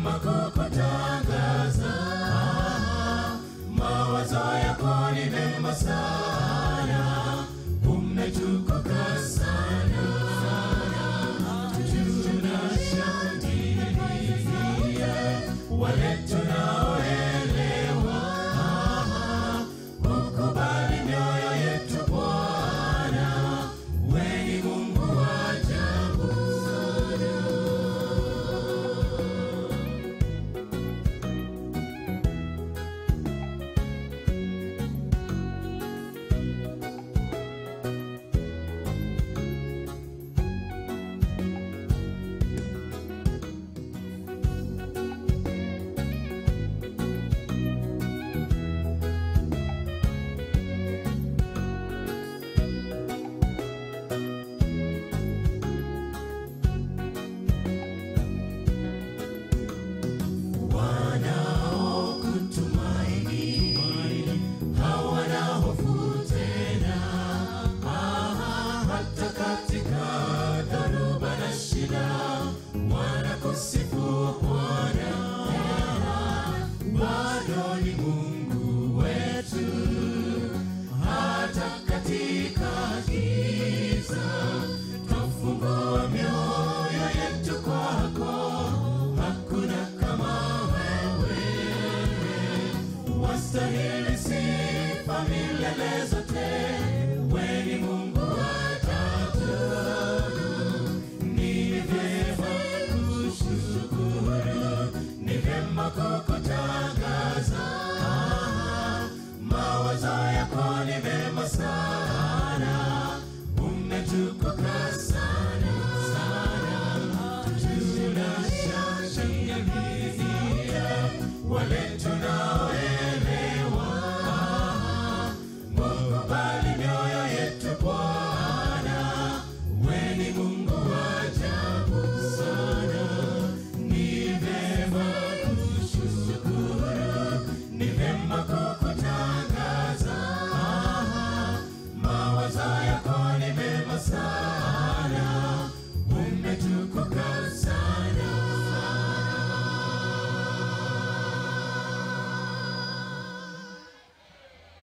vyema kukutangaza. Mawazo yako ni mema sana, umetukuka sana. Tunashangilia wale tunaoelewa, ukubali mioyo yetu Bwana, wewe ni Mungu wa ajabu. wanaokutumaini hawana hofu tena, Ah, hata katika dhoruba na shida wanakusifu Bwana, bado ni Mungu wetu hata katika giza twafungua mioyo yetu kwako, hakuna kama wewe, wastahili sifa milele zote, wewe ni Mungu wa tatu. Ni vyema kushukuru, ni vyema kukutangaza mawazo yako ni mema sana, umetukuka sana sana. Tunashangilia wale tuna